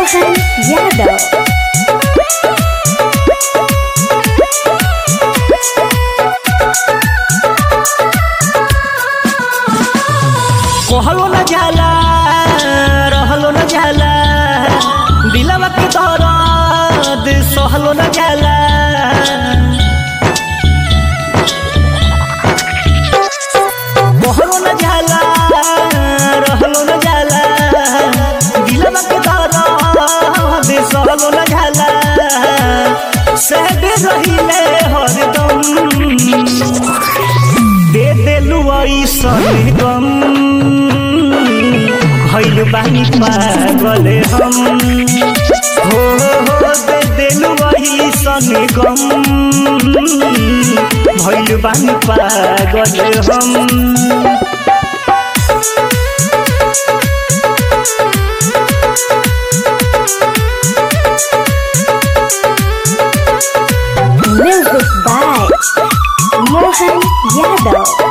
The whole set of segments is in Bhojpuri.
मोहन यादव कहलो न जाला रहलो न जाला दिलवा के दर्द सहलो न जाला कहलो न जाला रहलो न जाला दिलवा के दर्द सहलो न जाला सहबे रहिले हरदम दे देलु ऐसन गम भइल बानी पागल हम हो हो दे देलु ऐसन गम भइल बानी पागल हम म्यूजिक बाय मोहन यादव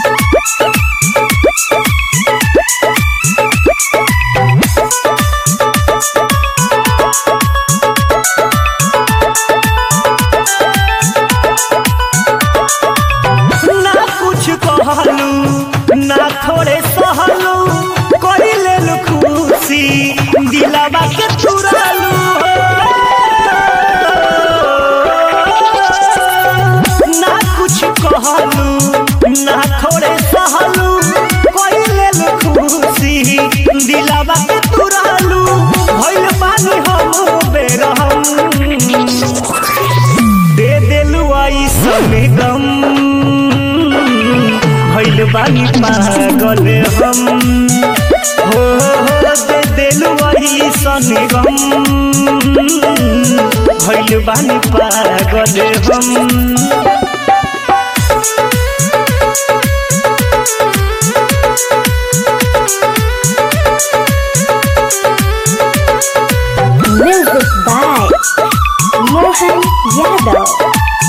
ना कुछ कहलू ना थोड़े सहलू कोई लेलू खुशी दिलावा के चुरालू ना कुछ कहलू ना थोड़े सहलू कोई लेलू खुशी दिलावा के चुरालू भइल बानी हम बेरहम दे देलु ऐसन गम भइल बानी पागल हम हो हो दे देलु ऐसन गम भइल बानी पागल हम म्यूजिक बाय मोहन यादव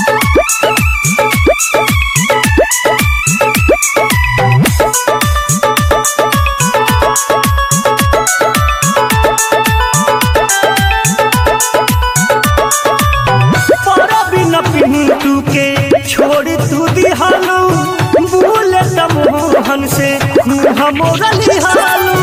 बिन पिंटू के छोड़ तू दिहालू भूल मोहन से मुँह मोरा लिहालू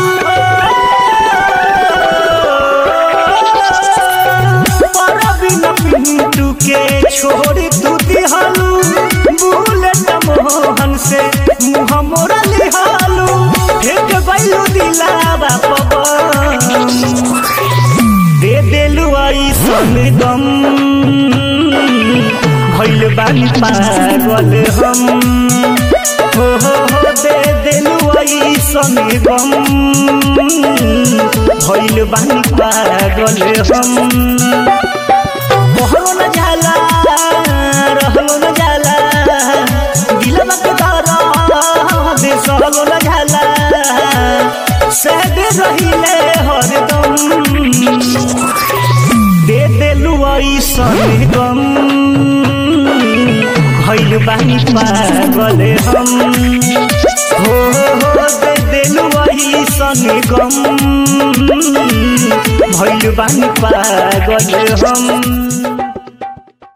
बिन पिंटू के छोड़ तू दिहालू भूल मोहन से मुँह मोरा लिहालू फेंक बैलू दिलावा पवन दे देलु ऐसन गम भइल बानी पागल हम हो हो हो दे देलु ऐसन गम भइल बानी पागल हम कहलो न जाला रहलो न जाला दिलवा के दर्द सहलो न जाला सहबे रहिले हरदम दे देलु ऐसन गम भइल बानी पागल हम हो हो दे देलु ऐसन गम भइल बानी पागल हम